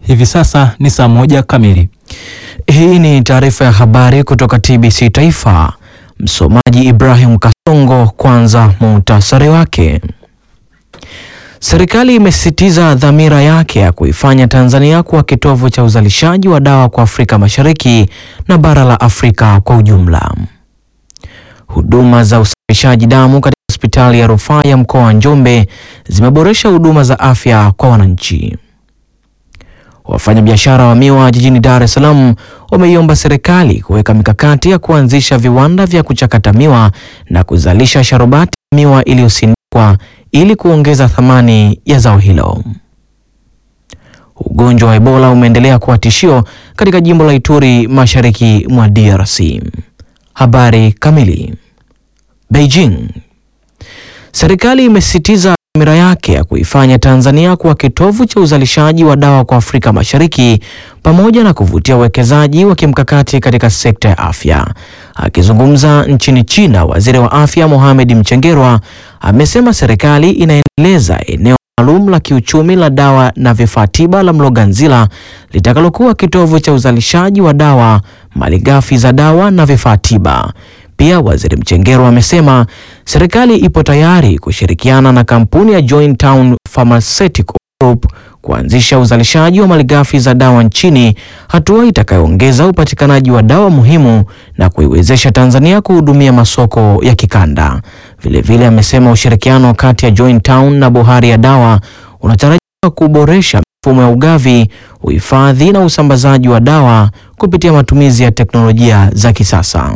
Hivi sasa ni saa moja kamili. Hii ni taarifa ya habari kutoka TBC Taifa. Msomaji Ibrahim Kasongo. Kwanza muhtasari wake. Serikali imesisitiza dhamira yake ya kuifanya Tanzania kuwa kitovu cha uzalishaji wa dawa kwa Afrika Mashariki na bara la Afrika kwa ujumla. Huduma za usafirishaji damu katika hospitali ya rufaa ya mkoa wa Njombe zimeboresha huduma za afya kwa wananchi. Wafanyabiashara wa miwa jijini Dar es Salaam wameiomba serikali kuweka mikakati ya kuanzisha viwanda vya kuchakata miwa na kuzalisha sharubati ya miwa iliyosindikwa ili kuongeza thamani ya zao hilo. Ugonjwa wa Ebola umeendelea kuwa tishio katika jimbo la Ituri mashariki mwa DRC. Habari kamili. Beijing. Serikali imesisitiza dhamira yake ya kuifanya Tanzania kuwa kitovu cha uzalishaji wa dawa kwa Afrika Mashariki pamoja na kuvutia uwekezaji wa kimkakati katika sekta ya afya. Akizungumza nchini China, Waziri wa Afya Mohamed Mchengerwa amesema serikali inaendeleza eneo maalum la kiuchumi la dawa na vifaa tiba la Mloganzila litakalokuwa kitovu cha uzalishaji wa dawa, malighafi za dawa na vifaa tiba. Pia Waziri Mchengerwa amesema serikali ipo tayari kushirikiana na kampuni ya Jointown Pharmaceutical Group kuanzisha uzalishaji wa malighafi za dawa nchini, hatua itakayoongeza upatikanaji wa dawa muhimu na kuiwezesha Tanzania kuhudumia masoko ya kikanda. Vilevile amesema ushirikiano kati ya Jointown na Bohari ya Dawa unatarajiwa kuboresha mifumo ya ugavi, uhifadhi na usambazaji wa dawa kupitia matumizi ya teknolojia za kisasa.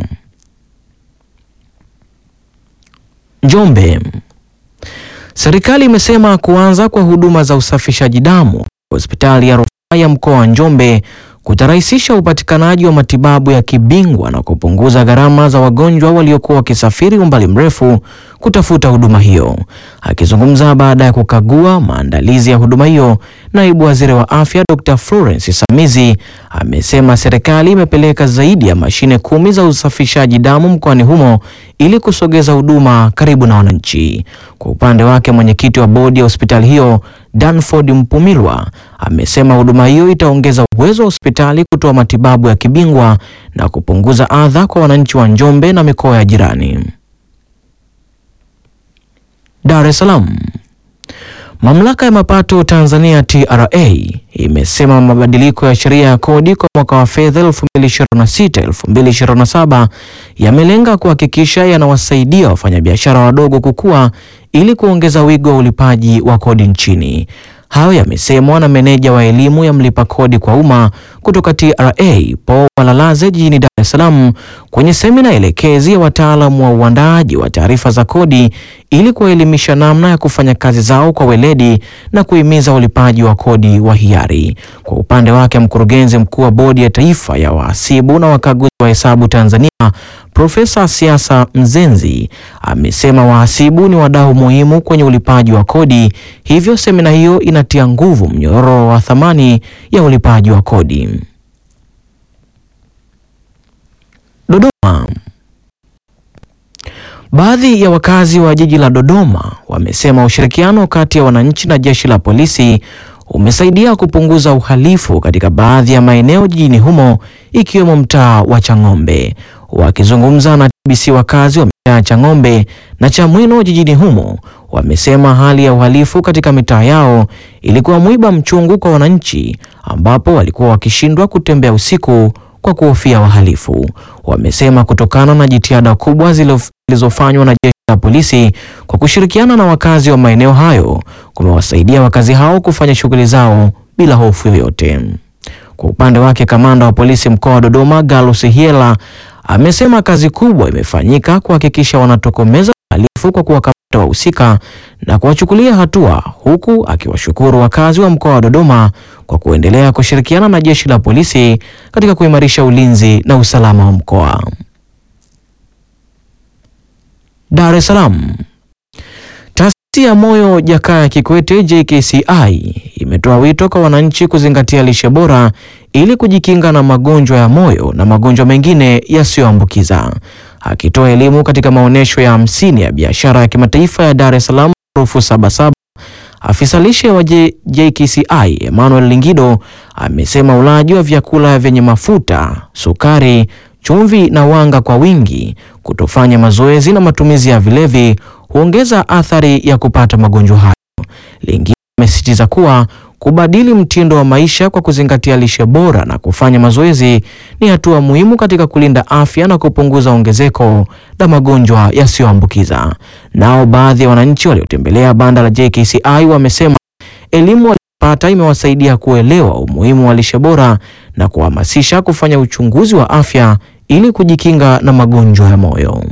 Njombe. Serikali imesema kuanza kwa huduma za usafishaji damu hospitali ya rufaa ya mkoa wa Njombe kutarahisisha upatikanaji wa matibabu ya kibingwa na kupunguza gharama za wagonjwa waliokuwa wakisafiri umbali mrefu kutafuta huduma hiyo. Akizungumza baada ya kukagua maandalizi ya huduma hiyo, naibu waziri wa afya Dr. Florence Samizi amesema serikali imepeleka zaidi ya mashine kumi za usafishaji damu mkoani humo ili kusogeza huduma karibu na wananchi. Kwa upande wake, mwenyekiti wa bodi ya hospitali hiyo Danford Mpumilwa amesema huduma hiyo itaongeza uwezo wa hospitali kutoa matibabu ya kibingwa na kupunguza adha kwa wananchi wa Njombe na mikoa ya jirani. Dar es Salaam. Mamlaka ya mapato Tanzania TRA imesema mabadiliko ya sheria ya kodi kwa mwaka wa fedha 2026-2027 yamelenga kuhakikisha yanawasaidia wafanyabiashara wadogo kukua ili kuongeza wigo wa ulipaji wa kodi nchini. Hayo yamesemwa na meneja wa elimu ya mlipa kodi kwa umma kutoka TRA Paul Walalaze jijini Dar es Salaam kwenye semina elekezi ya wataalamu wa uandaaji wa taarifa za kodi ili kuwaelimisha namna ya kufanya kazi zao kwa weledi na kuhimiza ulipaji wa kodi wa hiari. Kwa upande wake, mkurugenzi mkuu wa bodi ya taifa ya wahasibu na wakaguzi wa hesabu Tanzania Profesa Siasa Mzenzi amesema wahasibu ni wadau muhimu kwenye ulipaji wa kodi, hivyo semina hiyo inatia nguvu mnyororo wa thamani ya ulipaji wa kodi. Dodoma. Baadhi ya wakazi wa jiji la Dodoma wamesema ushirikiano kati ya wananchi na jeshi la polisi umesaidia kupunguza uhalifu katika baadhi ya maeneo jijini humo ikiwemo mtaa wa Chang'ombe. Wakizungumza na TBC, wakazi wa mitaa ya Chang'ombe na Chamwino jijini humo wamesema hali ya uhalifu katika mitaa yao ilikuwa mwiba mchungu kwa wananchi, ambapo walikuwa wakishindwa kutembea usiku kwa kuhofia wahalifu. Wamesema kutokana na jitihada kubwa zilizofanywa na jeshi la polisi kwa kushirikiana na wakazi wa maeneo hayo kumewasaidia wakazi hao kufanya shughuli zao bila hofu yoyote. Kwa upande wake, kamanda wa polisi mkoa wa Dodoma Gallus Hyela amesema kazi kubwa imefanyika kuhakikisha wanatokomeza uhalifu kwa kuwakamata wahusika na kuwachukulia hatua, huku akiwashukuru wakazi wa mkoa wa Dodoma kwa kuendelea kushirikiana na jeshi la polisi katika kuimarisha ulinzi na usalama wa mkoa. Dar es Salaam. Taasisi ya Moyo Jakaya Kikwete JKCI imetoa wito kwa wananchi kuzingatia lishe bora ili kujikinga na magonjwa ya moyo na magonjwa mengine yasiyoambukiza. Akitoa elimu katika maonyesho ya hamsini ya biashara ya kimataifa ya Dar es Salaam maarufu Sabasaba, Afisa lishe wa J JKCI Emmanuel Lingido amesema ulaji wa vyakula vyenye mafuta, sukari, chumvi na wanga kwa wingi, kutofanya mazoezi na matumizi ya vilevi huongeza athari ya kupata magonjwa hayo. Lingido amesisitiza kuwa kubadili mtindo wa maisha kwa kuzingatia lishe bora na kufanya mazoezi ni hatua muhimu katika kulinda afya na kupunguza ongezeko la magonjwa yasiyoambukiza. Nao baadhi ya wananchi waliotembelea banda la JKCI wamesema elimu waliyopata imewasaidia kuelewa umuhimu wa lishe bora na kuhamasisha kufanya uchunguzi wa afya ili kujikinga na magonjwa ya moyo.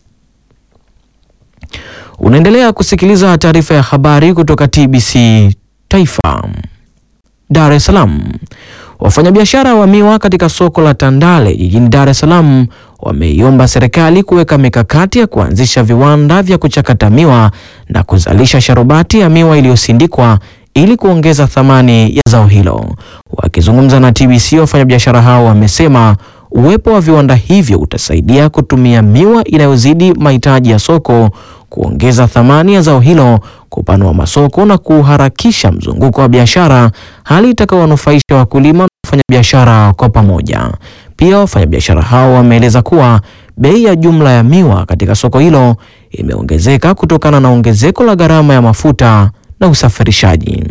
Unaendelea kusikiliza taarifa ya habari kutoka TBC Taifa. Dar es Salaam. Wafanyabiashara wa miwa katika soko la Tandale jijini Dar es Salaam wameiomba serikali kuweka mikakati ya kuanzisha viwanda vya kuchakata miwa na kuzalisha sharubati ya miwa iliyosindikwa ili kuongeza thamani ya zao hilo. Wakizungumza na TBC, wafanyabiashara hao wamesema uwepo wa viwanda hivyo utasaidia kutumia miwa inayozidi mahitaji ya soko, kuongeza thamani ya zao hilo, kupanua masoko na kuharakisha mzunguko wa biashara, hali itakayowanufaisha wakulima na wafanyabiashara kwa pamoja. Pia wafanyabiashara hao wameeleza kuwa bei ya jumla ya miwa katika soko hilo imeongezeka kutokana na ongezeko la gharama ya mafuta na usafirishaji.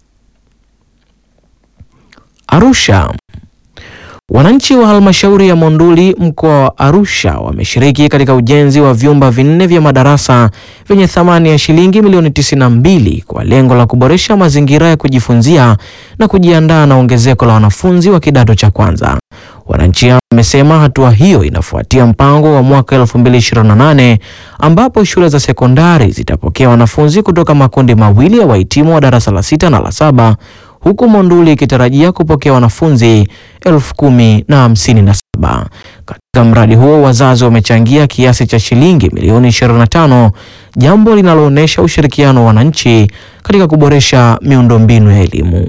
Arusha. Wananchi wa halmashauri ya Monduli mkoa wa Arusha wameshiriki katika ujenzi wa vyumba vinne vya madarasa vyenye thamani ya shilingi milioni 92 kwa lengo la kuboresha mazingira ya kujifunzia na kujiandaa na ongezeko la wanafunzi wa kidato cha kwanza. Wananchi hao wamesema hatua hiyo inafuatia mpango wa mwaka 2028 ambapo shule za sekondari zitapokea wanafunzi kutoka makundi mawili ya wahitimu wa darasa la sita na la saba huku Monduli ikitarajia kupokea wanafunzi elfu kumi na hamsini na saba. Katika mradi huo wazazi wamechangia kiasi cha shilingi milioni 25, jambo linaloonyesha ushirikiano wa wananchi katika kuboresha miundombinu ya elimu.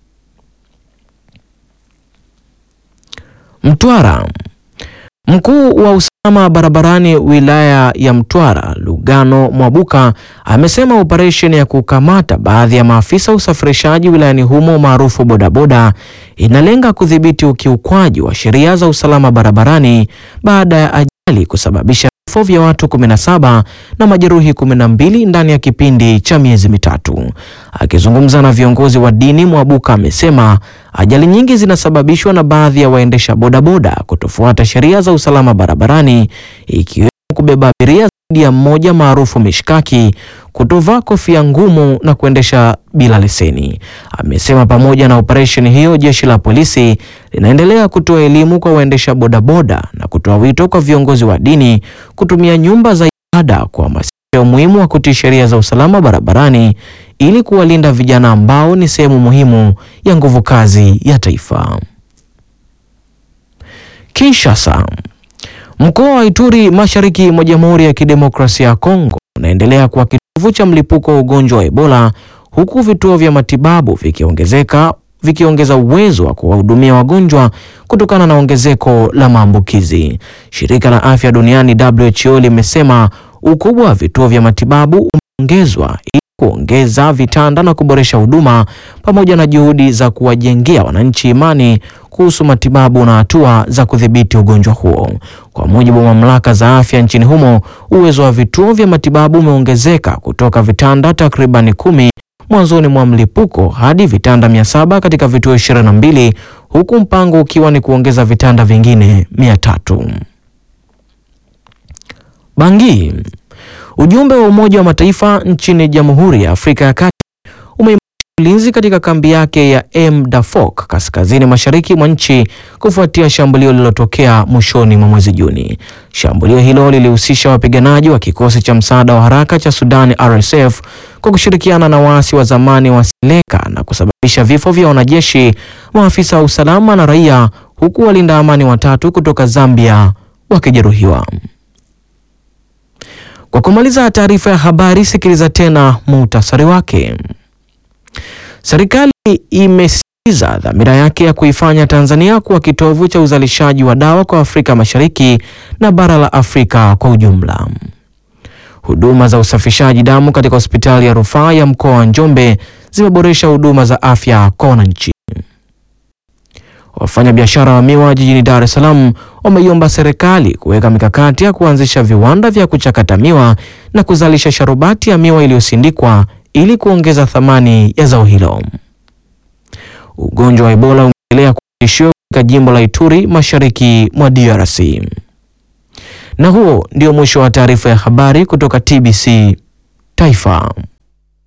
Mtwara. Mkuu wa usalama barabarani wilaya ya Mtwara Lugano Mwabuka amesema operesheni ya kukamata baadhi ya maafisa usafirishaji wilayani humo maarufu bodaboda inalenga kudhibiti ukiukwaji wa sheria za usalama barabarani baada ya ajali kusababisha vifo vya watu 17 na majeruhi 12 ndani ya kipindi cha miezi mitatu. Akizungumza na viongozi wa dini, Mwabuka amesema ajali nyingi zinasababishwa na baadhi ya waendesha bodaboda kutofuata sheria za usalama barabarani ikiwemo kubeba abiria zaidi ya mmoja maarufu mishkaki, kutovaa kofia ngumu na kuendesha bila leseni. Amesema pamoja na operesheni hiyo, jeshi la polisi linaendelea kutoa elimu kwa waendesha bodaboda na kutoa wito kwa viongozi wa dini kutumia nyumba za ibada kuhamasisha umuhimu wa kutii sheria za usalama barabarani ili kuwalinda vijana ambao ni sehemu muhimu ya nguvu kazi ya taifa. Kinshasa. Mkoa wa Ituri mashariki mwa Jamhuri ya Kidemokrasia ya Kongo unaendelea kuwa kitovu cha mlipuko wa ugonjwa wa Ebola huku vituo vya matibabu vikiongezeka vikiongeza uwezo wa kuwahudumia wagonjwa kutokana na ongezeko la maambukizi. Shirika la Afya Duniani WHO limesema ukubwa wa vituo vya matibabu umeongezwa ili kuongeza vitanda na kuboresha huduma pamoja na juhudi za kuwajengea wananchi imani kuhusu matibabu na hatua za kudhibiti ugonjwa huo. Kwa mujibu wa mamlaka za afya nchini humo, uwezo wa vituo vya matibabu umeongezeka kutoka vitanda takribani kumi mwanzoni mwa mlipuko hadi vitanda mia saba katika vituo 22 huku mpango ukiwa ni kuongeza vitanda vingine mia tatu. Bangi. Ujumbe wa Umoja wa Mataifa nchini Jamhuri ya Afrika ya Kati umeimarisha ulinzi katika kambi yake ya M Dafok kaskazini mashariki mwa nchi kufuatia shambulio lililotokea mwishoni mwa mwezi Juni. Shambulio hilo lilihusisha wapiganaji wa kikosi cha msaada wa haraka cha Sudani RSF kwa kushirikiana na waasi wa zamani wa Seleka na kusababisha vifo vya wanajeshi, maafisa wa usalama na raia, huku walinda amani watatu kutoka Zambia wakijeruhiwa. Kwa kumaliza taarifa ya habari, sikiliza tena muhtasari wake. Serikali imesisitiza dhamira yake ya kuifanya Tanzania kuwa kitovu cha uzalishaji wa dawa kwa Afrika Mashariki na bara la Afrika kwa ujumla. Huduma za usafishaji damu katika hospitali ya rufaa ya mkoa wa Njombe zimeboresha huduma za afya kwa wananchi. Wafanyabiashara wa miwa jijini Dar es Salaam wameiomba serikali kuweka mikakati ya kuanzisha viwanda vya kuchakata miwa na kuzalisha sharubati ya miwa iliyosindikwa ili kuongeza thamani ya zao hilo. Ugonjwa wa Ebola umeendelea kuwa tishio katika jimbo la Ituri mashariki mwa DRC. Na huo ndio mwisho wa taarifa ya habari kutoka TBC Taifa.